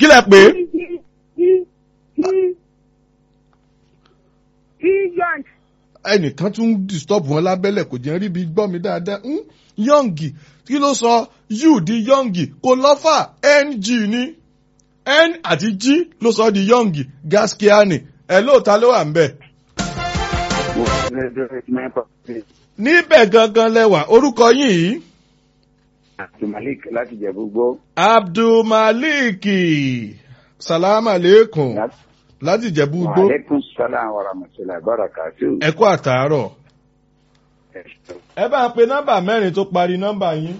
lẹ pé Young. ẹnìkan tún ń disturb wọn lábẹ́lẹ̀ kò jẹ́ ríbi gbọ́ mi dáadáa ń yọ̀ǹgì kí ló sọ u di yọ̀ǹgì kò lọ́fà ng ní n àti g ló sọ di yọ̀ǹgì gaskiani ẹ̀ lóòótá ló wà ń bẹ̀. níbẹ̀ gangan lẹwà orúkọ yìí Abdulmalik láti jẹ gbogbo. abdulmalik salam aleikum láti jẹ̀bú gbó Wàhálẹ́kùn sálà wa rahmatullahi barakatu. ẹ kú àtàárọ̀ ẹ bá pe nọ́mbà mẹ́rin tó parí nọ́mbà yín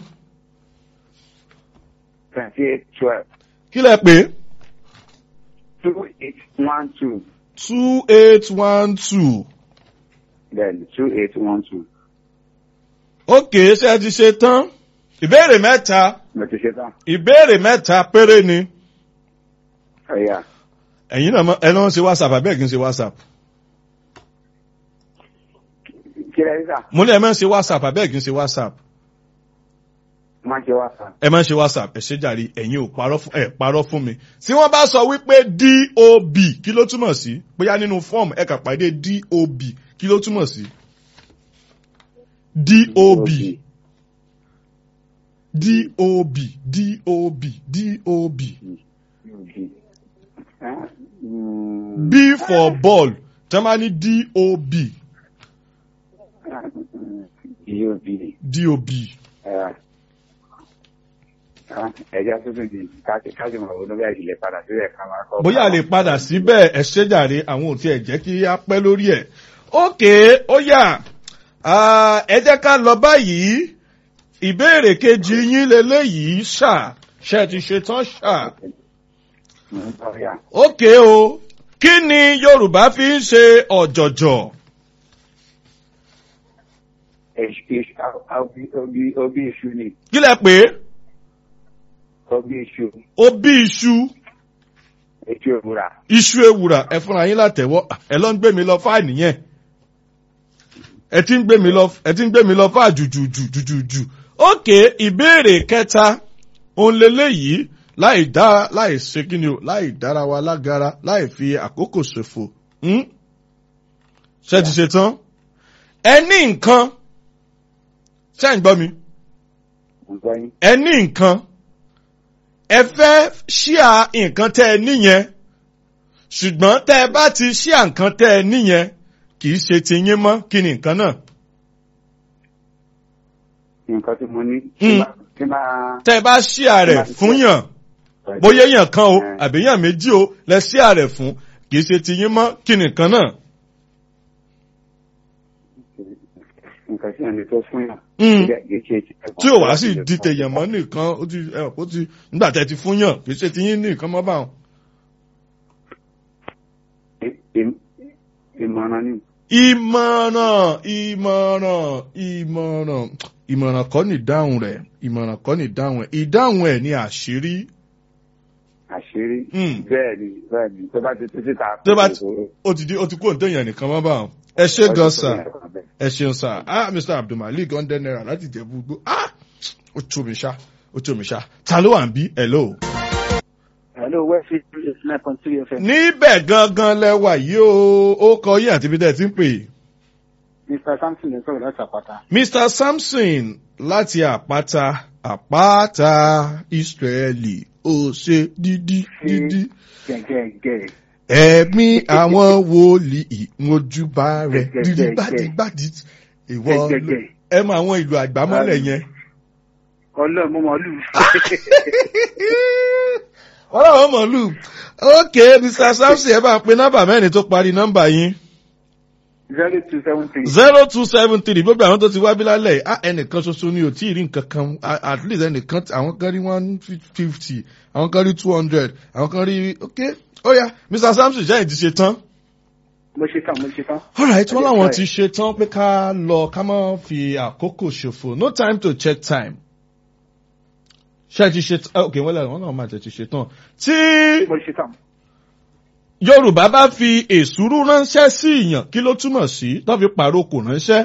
Twenty eight twelve kí lẹ pé two eight one two. two eight one two Bẹ́ẹ̀ni two eight one two. ókè ṣé ẹ ti ṣe tán ìbéèrè mẹ́ta Mo ti ṣe tán. ìbéèrè mẹ́ta péré ni Ọ̀ya. ẹ̀yin náà mọ̀- ẹ lọ́n ṣe whatsapp àbẹ́ẹ̀ kì í ṣe whatsapp Kí lẹ́yìn sà? mo ní ẹ máa ń ṣe whatsapp àbẹ́ẹ̀ kì í ṣe whatsapp Máa ṣe wá sà. ẹ máa ń ṣe whatsapp ẹ ṣe jàre ẹ̀yin ò parọ́ fún ẹ parọ́ fún mi tí wọ́n bá sọ wípé dob kí ló túmọ̀ sí bóyá nínú fọ́ọ̀mù ẹ kà pàdé dob kí ló túmọ̀ sí dob dob dob dob b for ball tẹ́ máa ní dob Yóò bí. dob Ẹja tuntun di káṣí káṣí mọ̀ ọ́n bí àìsílẹ̀ padà sílẹ̀ ká máa kọ́. bóyá a lè padà síbẹ̀ ẹ ṣe jàre àwọn ò tiẹ̀ jẹ́ kí á pẹ́ lórí ẹ̀. ókè ó yá Ah, ẹ jẹ́ ká lọ báyìí ìbéèrè kejì yín leléyìí ṣá ṣe ti ṣe tán ṣá. Ọ̀ya. ókè o kí ni yorùbá fi ń ṣe ọ̀jọ̀jọ̀ Obi iṣu ni. kí lẹ pé Obi iṣu. ó bí iṣu Etí òwúrà. iṣu ewùrà ẹ fúnra yín látẹ̀wọ́ ẹ lọ ń gbé mi lọ fáìní yẹn ẹ ti ń gbé mi lọ ẹ ti ń gbé mi lọ fáà jùjùjùjùjù ókè ìbéèrè kẹta òun leléyìí láì dá láì ṣe kí ni o láì dára wa lágara láì fi àkókò ṣòfò hmm? ṣé ti ṣe tán ẹ ní nǹkan ṣé ń gbọ́ mi Ǹgbọ́n yín. ẹ ní nǹkan ẹ fẹ́ ṣíà nǹkan tẹ́ ẹ níyẹn ṣùgbọ́n tẹ́ ẹ bá ti ṣíà nǹkan tẹ́ ẹ níyẹn kì í ṣe ti yín mọ́ kí ni nǹkan náà. Nǹkan tí mo ní. Mm. Tí máa. tẹ́ ẹ bá ṣíà rẹ̀ fún yàn bóyá èèyàn kan o àbí èèyàn méjì o lẹ ṣíà rẹ̀ fún kì í ṣe ti yín mọ́ kí ni nǹkan náà. Nǹkan tí ẹni tó fún yàn. Mm. Kì í ṣe ti ẹ̀kọ́. tí ò wá sì di tèèyàn mọ́ nìkan ó ti ẹ ó ti nígbà tẹ́ ti fún yàn kì í ṣe ti yín nìkan mọ́ báwọn. Ìm- Ìmọ̀ràn ni. ìmọ̀ràn ìmọ̀ràn ìmọ̀ràn ìmọ̀ràn kọ́ ni ìdáhùn rẹ̀ ìmọ̀ràn kọ́ ni ìdáhùn ẹ̀ ìdáhùn ẹ̀ ni àṣírí. Àṣírí. Mm. Bẹ́ẹ̀ ni bẹ́ẹ̀ ni tó bá ti tú síta. tó bá ti ó ti di ó ti kú òǹtẹ̀yàn nìkan mọ́ bá wọn. ẹ ṣe gan sà ẹ ṣeun sà ah mr abdulmalik hundred naira láti jẹ̀bú gbó ah ó tó mi ṣá ó tó mi ṣá ta ló wà ń bí hello. Hello, West nine point three FM. níbẹ̀ gangan lẹ́wà yìí o ó kọ yín àti ibi tẹ́ ẹ ti ń pè é. Mr. Samson lè sọ̀rọ̀ láti àpáta. Mr. Samson láti àpáta àpáta Ísírẹ́lì ó ṣe dídí dídí. Gẹ̀gẹ̀gẹ̀. Ẹ̀mí àwọn wòlíì mojúbà rẹ̀ dídígbàdígbàdí. Ìwọ ló- Gẹ̀gẹ̀gẹ̀. ẹ mọ àwọn ìlú àgbámọ́lẹ̀ yẹn. Ọlọ́run mo mọ̀ lù. Wọ́n láwọn mọ̀lú. Ok Mr. Samson ẹ bá ń pe nọ́mbà mẹ́rin tó parí nọ́mbà yín. Zero two seven three. zero two seven three gbogbo àwọn tó ti wá bí lálẹ́ yìí, ah ẹnìkan ṣoṣo ni ò tí ì rí nǹkan kan ah, at least ẹnìkan àwọn kan rí one fifty àwọn kan rí two hundred àwọn kan rí ok ó yá Mr. Samson jẹ́ ìdí ṣe tán. Mo ṣe tán, mo ṣe tán. alright wọ́n láwọn ti ṣe tán pé ká lọ ká má fi àkókò ṣòfò no time to check time. ṣé ẹ ti ṣe tán ok wọ́n lẹ́nu wọ́n náà máa tẹ̀ ti ṣe tán. tí Mo ṣe tán. Yorùbá bá fi èsúrú ránṣẹ́ sí ìyàn kí ló túmọ̀ sí tó fi pàrokò ránṣẹ́.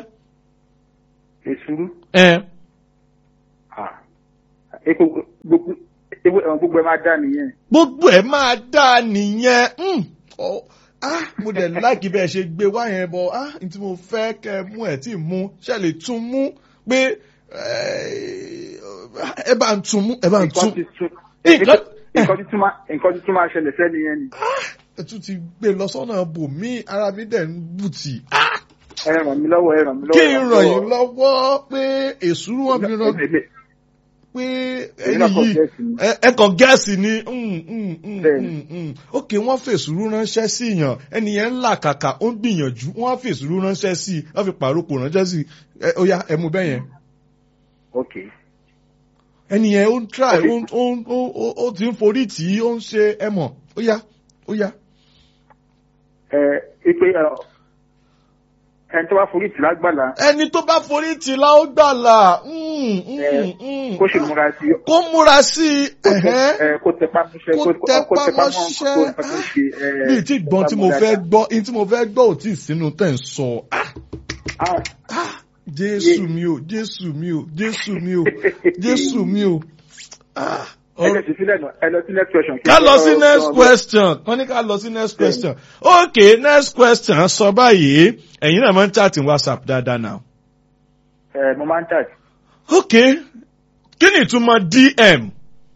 Èsúrú. ẹ Ah. Epo gbogbo ewé ẹ̀wọ̀n gbogbo ẹ̀ máa dá nìyẹn. gbogbo ẹ̀ máa dáa nìyẹn mm, ọ, ah, mo dẹ̀ láìkí bẹ́ẹ̀ ṣe gbé wá yẹn bọ̀ ah, n tí mo fẹ́ kẹ́ ẹ mú ẹ̀ tí ì mú ṣe lè tún mú pé eh, ẹ bá ń tún mú ẹ bá ń tún nǹkan ti tún Nǹkan- nǹkan ti tún máa nǹkan ti tún máa ṣẹlẹ̀ sẹ́ni yẹn ni. ẹ tún ti gbé lọ sọ́nà bòmí ara mi dẹ̀ ń bùtì ah, ẹ ràn mí lọ́wọ́ ẹ ràn mí lọ́wọ́. kí n ràn yín lọ́wọ́ pé èsúrú wọn fi ràn Èmi- pé èmi ẹni náà kàn yìí gẹ̀ẹ́sì ni. ẹ ẹ kàn gẹ́ẹ̀sì ni mm, mm, mm, Bẹ́ẹ̀ni. mm, mm. ok wọ́n fèsùrú ránṣẹ́ sí yàn ẹni yẹn ń là kàkà ó ń gbìyànjú wọ́n á fèsùrú ránṣẹ́ sí i wọ́n fi pàrókò ránṣẹ́ sí i ẹ ó yá ẹ mú bẹ́ẹ̀ yẹn ok ẹni yẹn ó ń try Ok. ó ń- ó ń- ó ó- ó ti ń forí tì í ó ń ṣe ẹ mọ̀ ó yá ó yá ẹ ipe ẹ ẹni tó bá forí tì lágbàlá ẹni tó bá forí tì í la ó gbàlà mm, mm, ẹ mm. kó sì múra sí i. kó múra sí i kó tẹ- ẹ̀hẹ́n. ẹ, kó tẹpá mọ́ṣẹ́ Kó kó tẹpá kó tẹpá mọ́ mọ́ṣẹ́. nǹkan tó nǹkan tó ń ṣe. ẹ, bí tí gbọ́n tí mo tẹpá mọ́ fẹ́ dáadáa. gbọ́ in tí mo fẹ́ gbọ́ ò tí ì sínú tẹ̀ ń sọ ah Ah, ah jésù mi o jésù mi o jésù mi o jésù mi o ah ẹ lọ sí sílẹ̀ náà ẹ lọ sí next question. ká lọ sí Ọ- next ọ- question wọ́n ní ká lọ sí next question ok next question sọ báyìí ẹ̀yin náà máa ń chat in whatsapp dáadáa náà ẹ mo máa ń tà ok kí ni ìtumọ̀ dm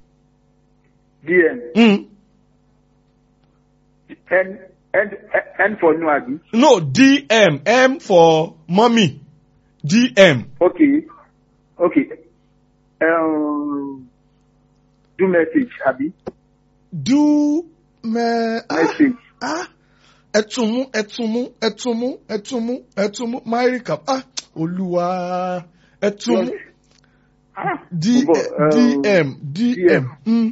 dm mm. n n n for nu àbí. no dm m for mommy dm ok ok um, do message àbí do me ah. message ah ẹtùmú ẹtùmú ẹtùmú ẹtùmú ẹtùmú máìríkà ah olúwa ẹtùmú ah D- bọ̀, um, dm dm mm.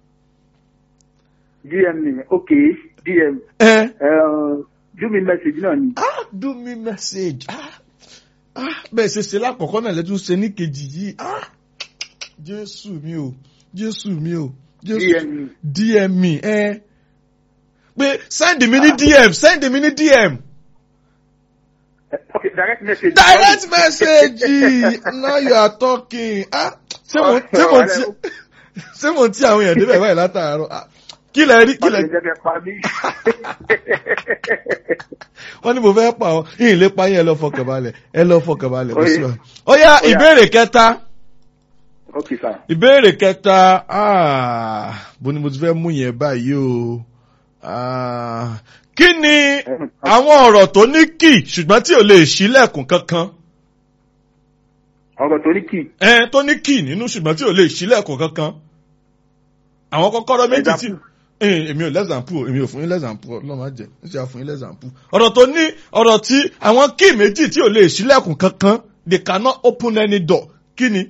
dm ni ok dm ẹ um, do me message náà ni ah do me message ah ah bẹ́ẹ̀ ṣe ṣe lákọ̀ọ́kọ́ náà lẹ́tún ṣe ní kejì yìí ah jésù mi o jésù mi o jésù dm ni dm mi ẹ pé send mi ní dm send mi ní dm. Eh, ok direct message. direct message now you are talking ah ṣé mo ṣé mo ti ṣé mo ti àwọn èèyàn débẹ̀ báyìí látàárọ̀ ah kí lẹ rí kí lẹ Ọ̀sẹ̀ jẹ́ pa mí. wọ́n ní mo fẹ́ pa ọ́ yìí lè pa yín ẹ lọ fọkàn balẹ̀ ẹ lọ fọkàn balẹ̀ kò sí Oye. wa. ó yá Ó yá. ìbéèrè kẹta ok sir. ìbéèrè kẹta ah bó ni mo ti fẹ́ mú yẹn báyìí o ah kí ni àwọn ọ̀rọ̀ tó ní kì ṣùgbọ́n tí ò lè ṣílẹ̀kùn kankan. ọ̀rọ̀ tó ní kì ẹ tó ní kì nínú ṣùgbọ́n tí ò lè ṣílẹ̀kùn kankan àwọn kọ́kọ́rọ́ méjì tí Example. Eh, èmi ò lẹ́sàmpù èmi ò fún yín lẹ́sàmpù ọlọ́run á jẹ́ ń ṣe àfún yín lẹ́sàmpù ọ̀rọ̀ tó ní ọ̀rọ̀ tí àwọn kì méjì tí ò lè ṣílẹ̀kùn kankan they cannot open any door kí ni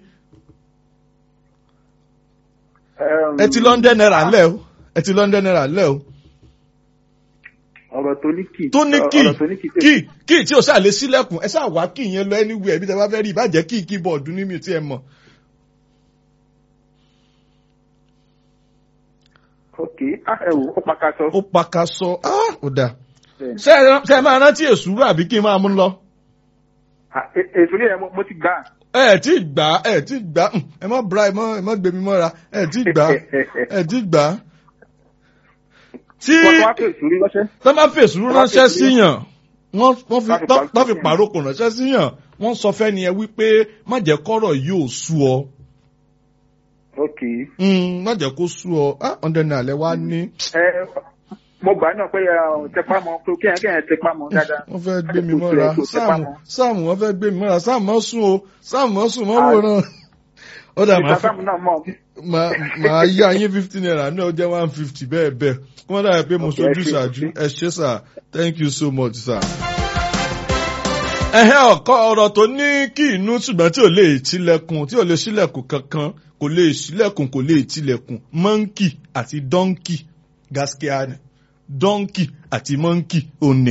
Um, ẹ ti London naira lẹ́ o ẹ ti London naira lẹ́ o ọ̀rọ̀ tó ní kì tó ní kì ọ̀rọ̀ tó ní kì kì kì tí ò ṣáà lè ṣílẹ̀kùn ẹ ṣáà wá kì yẹn lọ anywhere bí tẹ bá fẹ́ rí ìbàjẹ́ kì keyboard ní mi tí ẹ mọ̀ ok ah ẹ wò ó pàkà sọ. ó paka sọ ah ó dáa Bẹ́ẹ̀ni. ṣé ẹ ṣé ẹ máa rántí èsúrú àbí kí n máa mú lọ. Ah, e- èso ní ẹ̀ mo mo ti gbà. ẹ tí gbà ẹ tí gbà hm, ẹ má bra ẹ má ẹ má gbé mi mọ́ra ẹ tí gbà ẹ tí gbà. tí wọ́n tó wá pè sórí lọ́sẹ̀. tọ́ bá fèsì ránṣẹ́ síyàn wọ́n wọ́n fi Wọ́n fi tọ́ pa- tọ́ fi pàrókò ránṣẹ́ síyàn wọ́n sọ fẹ́ni ẹ wípé má jẹ́ kọ́rọ̀ yóò sú ọ ok Hmm, má jẹ́ kó sú ọ ah ọ̀dẹ̀ ní alẹ́ wá ní ẹ mo gbà náà pé ẹ, tẹpá mọ́ pé kéèyàn kéèyàn tẹpá mọ́ dáadáa. wọ́n fẹ́ gbé mi Kó mọ́ra tiẹ̀ kó tẹpá sáàmù mọ́. sáàmù wọ́n fẹ́ gbé mi mọ́ra sáàmù mọ́ sùn o sáàmù mọ́ sùn mọ́ Ah. wòran ó dà máa fẹ́ ìtàkàmù náà mọ̀ máa máa yá yín fifty naira náà ó jẹ́ one fifty bẹ́ẹ̀ bẹ́ẹ̀ kí wọ́n dàbí pé mo Okay, ẹ sojú ṣé, ṣáájú ẹ ẹ ṣé sà thank you so much sà. ẹ̀hẹ́ ọ̀kọ́ ọ̀rọ̀ tó ní kí inú ṣùgbọ́n tí ò lè tilẹ̀kùn tí ò lè ṣílẹ̀kùn kankan kò lè ṣílẹ̀kùn kò lè tilẹ̀kùn monkey àti donkey gaskiya ni donkey àti monkey òní.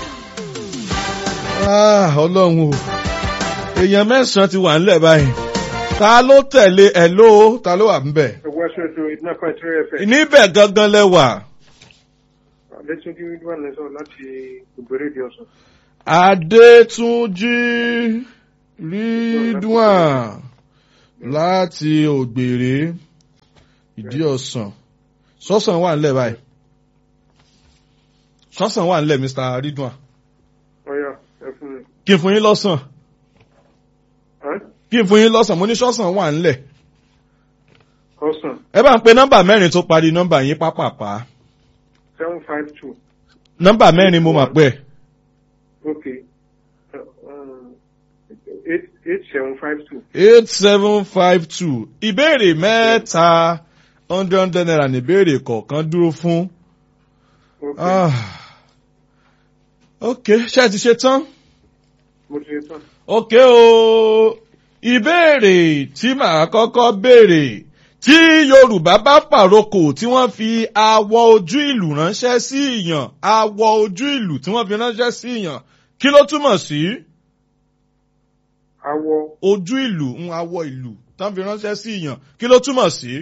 Ah, ọlọ́run o èèyàn mẹ́sàn-án ti wà ńlẹ̀ báyìí ta ló tẹ̀lé ẹ̀ ló ta ló wà ńbẹ̀ West Radio iná kan tí ó fẹ́. níbẹ̀ gangan lẹ́wà Adétúnjí wà lẹ́sọ̀ láti ògbéré di ọ̀sán. Adétúnjí Ridwan láti Ògbèrè ìdí ọ̀sán sọ́sàn wà nílẹ̀ báyìí sọ́sàn wà nílẹ̀ Mr. Ridwan ọ̀yà ẹ fún mi. kí n fún yín lọ́sàn Ẹ́? kí n fún yín lọ́sàn mo ní sọ́sàn wà nílẹ̀ ọ̀sán ẹ bá ń pe nọ́mbà mẹ́rin tó parí nọ́mbà yín pápápá seven five two nọ́mbà mẹ́rin mo mà pẹ́ okay um, eight eight seven five two eight seven five two ìbéèrè mẹ́ta hundred hundred naira ní ìbéèrè kọ̀ọ̀kan dúró fún. okay Ah. ok ṣé ẹ ti ṣe tán. mo ti ṣe tán. ok o ìbéèrè tí màá kọ́kọ́ béèrè tí Yorùbá bá pàrokò tí wọ́n fi awọ ojú ìlú ránṣẹ́ sí ìyàn awọ ojú ìlú tí wọ́n fi ránṣẹ́ sí ìyàn kí ló túmọ̀ sí awọ ojú ìlú ń awọ ìlú tí wọ́n fi ránṣẹ́ sí ìyàn kí ló túmọ̀ sí.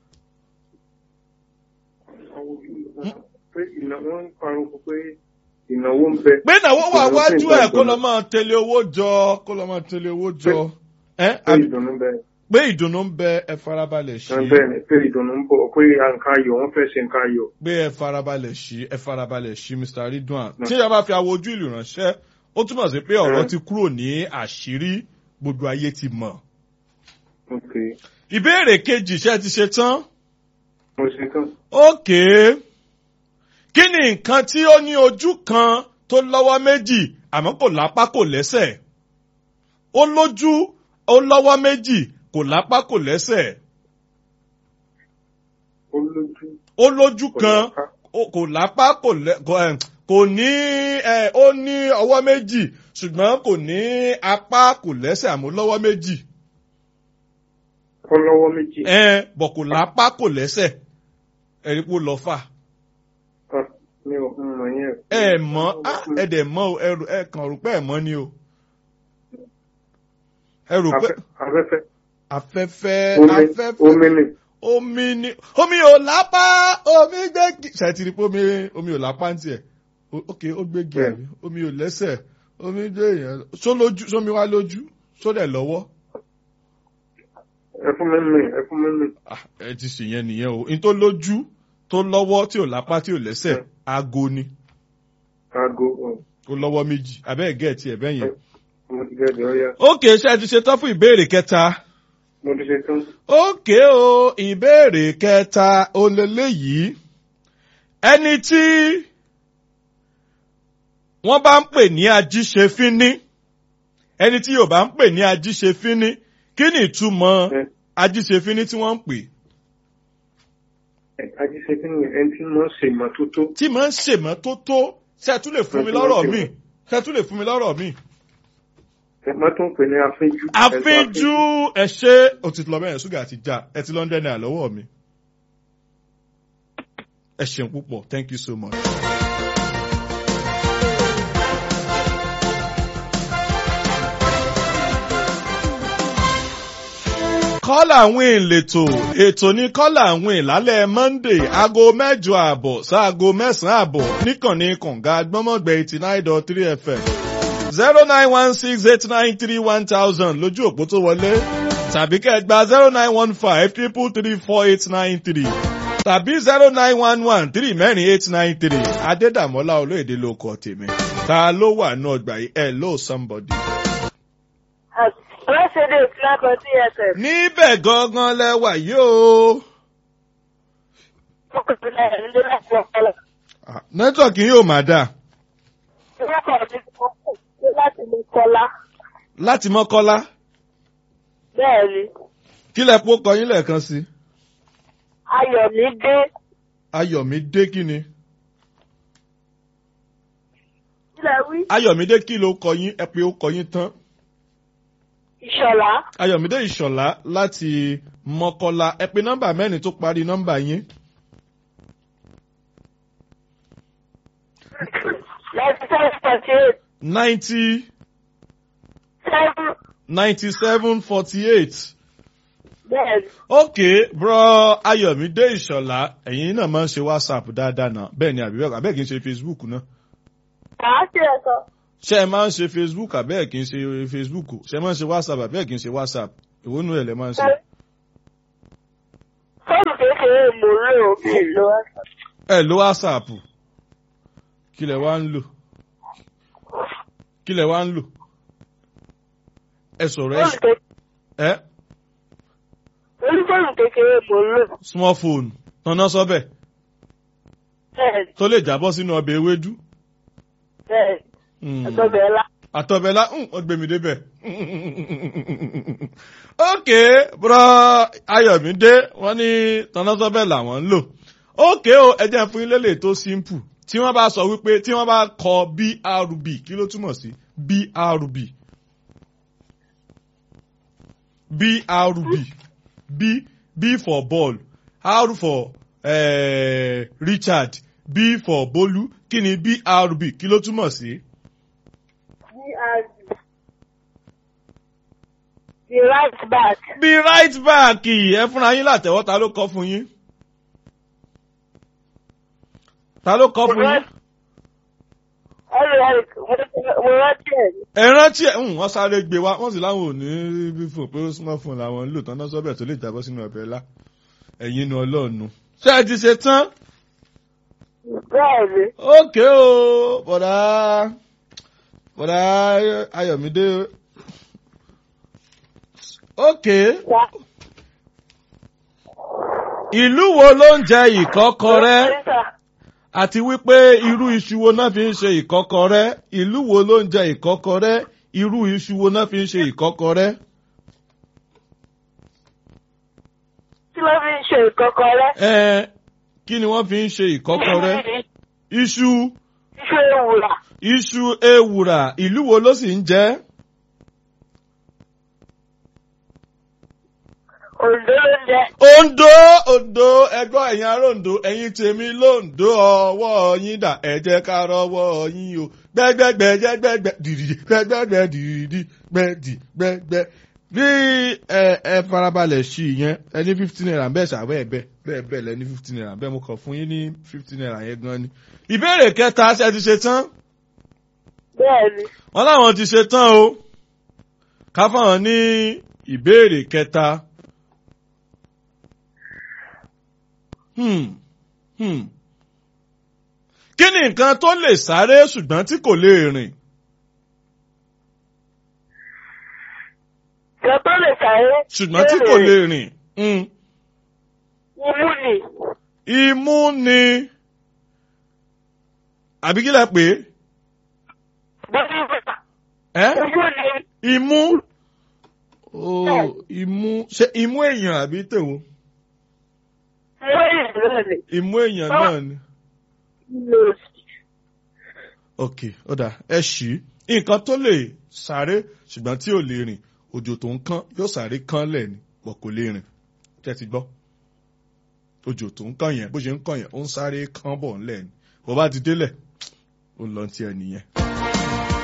awọ pé ìnáwó ń parọ́ pé ìnáwó ń bẹ. pé ìnáwó wà Ìnáwó wájú sì ń ẹ̀ kó gbàgbọ́. lọ máa tẹ̀lé owó jọ kó lọ máa tẹ̀lé owó jọ. ẹ pé àbí- ìdùnnú ń bẹ. pé ìdùnnú ń bẹ ẹ farabalẹ̀ sí ẹ bẹ́ẹ̀ ni pé ìdùnnú ń bọ̀ pé nǹkan ayọ̀ wọ́n fẹ́ ṣe nǹkan ayọ̀. pé ẹ farabalẹ̀ sí ẹ farabalẹ̀ sí Mr. Ridwan Mm. tí ìyá bá fi awọ ojú ìlú ránṣẹ́ ó túmọ̀ sí pé ọ̀rọ̀ Mm. ti kúrò ní àṣírí gbogbo ayé ti mọ̀. okay ìbéèrè kejì ṣé ẹ ti ṣe tán. mo ṣe tán. ókè kí ni nǹkan tí ó ní ojú kan tó lọ́wọ́ méjì àmọ́ kò lápá kò lẹ́sẹ̀ ó lójú ó lọ́wọ́ méjì kò lápá kò lẹ́sẹ̀ ó lójú ó lójú kò kan lápá. ó- kò lápá kò lẹ́ kò, eh, kò ní eh, ó ní ọwọ́ méjì ṣùgbọ́n kò ní apá kò lẹ́sẹ̀ àmọ́ lọ́wọ́ méjì ó lọ́wọ́ méjì. ẹ̀ bọ̀ kò lápá kò lẹ́sẹ̀ ẹ̀rí pé ó lọ fà. Ah, mi ò mọ̀ yẹn. ẹ mọ̀ ah, ẹ dẹ̀ mọ̀ o ẹ rò- ẹ kàn rò pé ẹ mọ̀ ni o ẹ rò pé Afẹ́- afẹ́fẹ́ afẹ́fẹ́ omi afẹ́fẹ́ omi ni omi ni omi ò lápá omi gbégi ṣètìrí pé omi omi ò lápá ń tiẹ̀ O- ok ó gbégi Bẹ́ẹ̀. àbí omi ò lẹ́sẹ̀ omi gbé èèyàn só lójú sómi wá lójú só dẹ̀ lọ́wọ́ ẹ fún mi mi ẹ fún mi mi. Ah, ẹ ti ṣèyẹn nìyẹn o n tó lójú tó lọ́wọ́ tí ò lápá tí ò lẹ́sẹ̀ Mm. aago ni aago ọ̀, ó lọ́wọ́ méjì abẹ́ẹ̀ gẹ̀ẹ́tì ẹ̀ bẹ́yẹn. mo ti gẹ̀ ẹ́ ọ̀ya ókè ṣe ti ṣe tán fún ìbéèrè kẹta. mo ti ṣe tán. ókè o ìbéèrè kẹta olélẹ́yìí ẹni tí wọ́n bá ń pè ní ajíṣefínní ẹni tí Yorùbá ń pè ní ajíṣefínní kí ni ìtumọ̀ Ẹ ajíṣefínní tí wọ́n ń pè ẹ ajíṣẹ́fín ni ẹni tí wọ́n ṣe ìmọ́tótó. tí máa ń ṣèmọ́tótó ṣe tún lè fún mi lọ́rọ̀ mi ṣe tún lè fún mi lọ́rọ̀ mi. ẹ má tún pè ní afínjú. àfínjú ẹ ṣe ó ti lọ bẹ́ẹ̀ ṣúgà ti já ẹ ti lọ́ndẹ̀ náà lọ́wọ́ mi. ẹ ṣeun púpọ̀ thank you so much. kọ́là àwọn ìletò ètò ní kọ́là àwọn ìlálẹ̀ monday aago mẹ́jọ àbọ̀ sáago mẹ́sàn-án àbọ̀ níkànnì kànga gbọ́mọ̀gbẹ́ eighty nine dot three fm zero nine one six eight nine three one thousand lójú òpó tó wọlé tàbí kẹ́ ẹ gba zero nine one five triple three four eight nine three tàbí zero nine one one three mẹ́rin eight nine three adédàmọ́lá olóyèdè ló kọ tèmi ta ló wà ní ọgbà yìí hello somebody. Rọ́ṣẹ̀dẹ̀ ìfúnnákan TSF. níbẹ̀ gangan lẹ́wà yóò. Ọkùnrin náà ń lé láti ọpọlọ. Ah, nẹ́tíwọ̀kì yóò máa dà Ìwọ́kọ̀ mi kò kù sí láti lè kọlá. láti mọ́kọ́lá Bẹ́ẹ̀ ni, kí lẹ pọ́ kọyín lẹ́ẹ̀kan sí. Ayọ̀mídé ayọ̀mídé kí ni. sílẹ̀ wí. ayọ̀mídé kí ló kọyín ẹ pé ó kọyín tán. Ìṣọ̀lá ayọ̀mídé ìṣọ̀lá láti mọ́kọ́lá ẹ pé nọ́mbà mẹ́rin tó parí nọ́mbà yín. ninety seven forty eight ninety seven ninety seven forty eight. bẹ́ẹ̀ ni. ok bro ayọ̀mídé ìṣọ̀lá ẹ̀yin náà máa ń ṣe whatsapp dáadáa náà bẹ́ẹ̀ ni àbí bẹ́ẹ̀ kì í ṣe facebook náà. Kàá sí ẹ̀sọ́. ṣé ẹ máa ń ṣe facebook àbẹ́ẹ̀ kì í ṣe facebook ṣé ẹ máa ń ṣe whatsapp àbẹ́ẹ̀ kì í ṣe whatsapp ìwọ nù ẹ̀ lẹ́ máa ń ṣe. Fóònù kékeré mo lò mí lọ. ẹ lo whatsapp kí lẹ wá ń lò kí lẹ wá ń lò ẹ sọ̀rọ̀ ẹ Fóònù kékeré ẹ orí fóònù kékeré mo lò. small phone tanná sọ́bẹ̀ Bẹ́ẹ̀ni tó lè jábọ́ sínú ọbẹ̀ ewédú. bẹ́ẹ̀ni Hmm. ẹ̀tọ́bẹ̀ ńlá. àtọ̀bẹ̀lá ó gbé mi débẹ̀. ókè bùrọ̀ ayọ̀mídé wọ́n ní tọ́násọ́bẹ̀ làwọn ń lò. ókè o ẹjẹ́ fún ilé lè tó simple tí wọ́n bá sọ wípé tí wọ́n bá kọ brb kí ló túmọ̀ sí brb brb b b for ball r for eh, richard b for bolu kí ni brb kí ló túmọ̀ sí. The right back. bí right back ẹ fúnra yín látẹ̀wọ́ ta ló kọ́ fún yín. ta ló kọ́ fún yín. Ẹ̀rọ mo rántí ẹ̀ ní. ẹ rántí ẹ ń wọ́n sáré gbé wa wọ́n sì láwọn ò ní bí fún pé smartphone làwọn ń lò tán náà sọ́bẹ̀ tó lè jábọ́ sínú ọbẹ̀ ńlá ẹ̀yin nu ọlọ́ọ̀nu. ṣé ẹ ti ṣe tán? Bẹ́ẹ̀ni. ókè o bọ̀dá bọ̀dá ayọ̀mídé ókè Wá. ìlú wo ló ń jẹ ìkọ́kọrẹ́? Sísà, àti wípé irú iṣu wo náà fi ń ṣe ìkọ́kọrẹ́ ìlú wo ló ń jẹ ìkọ́kọrẹ́ irú iṣu wo náà fi ń ṣe ìkọ́kọrẹ́. Kí ló fi ń ṣe ìkọ́kọrẹ́? ẹ kí ni wọ́n fi ń ṣe ìkọ́kọrẹ́ iṣu Iṣu ewùrà. iṣu ewùrà ìlú wo ló sì ń jẹ. Òǹdó ló ń jẹ. Ondo Ondo ẹgbọ́n ẹ̀yin ará Ondo ẹ̀yin tèmi lóńdó ọwọ́ yín dà ẹ jẹ́ ká rọwọ́ yín o gbẹ́gbẹ́gbẹ́ jẹ́gbẹ́gbẹ́ dìdì gbẹ́gbẹ́gbẹ́ dìdì gbẹ́dì gbẹ́gbẹ́ bí ẹ ẹ farabalẹ̀ sí i yẹn ẹ ní fifteen naira bẹ́ẹ̀ ṣàwẹ́ ẹ̀ bẹ́ẹ̀ bẹ́ẹ̀ bẹ́ẹ̀ lẹ ní fifteen naira bẹ́ẹ̀ mo kàn fún yín ní fifteen naira yẹn gan ni. ìbéèrè kẹta ṣe ti ṣe tán Bẹ́ẹ̀ni. wọn láwọn ti ṣe tán o ká fáwọn ní ìbéèrè kẹta. Hmm. Hmm. kí ni nǹkan tó lè sáré ṣùgbọ́n tí kò lè rìn? Ìjọ tó lè sáré. ṣùgbọ́n tí kò lè rìn. Hmm. Imú nì. imú ni àbí kí lẹ pè Bọ́dí bàtà. é? ẹ́ Imú nì. imú oh imú ṣé imú èèyàn àbí tèwo? Imú ìlú nì. imú èèyàn náà ni. Nose. ok ó dà ẹ ṣí nǹkan tó lè sáré ṣùgbọ́n tí ò lè rìn òjò tó ń kán yóò sáré kán lẹ̀ ni pọ̀ kò lè rìn tẹ́ ti gbọ́ òjò tó ń kán yẹn bó ṣe ń kán yẹn ó ń sáré kán bọ̀ ńlẹ̀ ni bó bá ti délẹ̀ ó ń lọ ti ẹ̀ nìyẹn.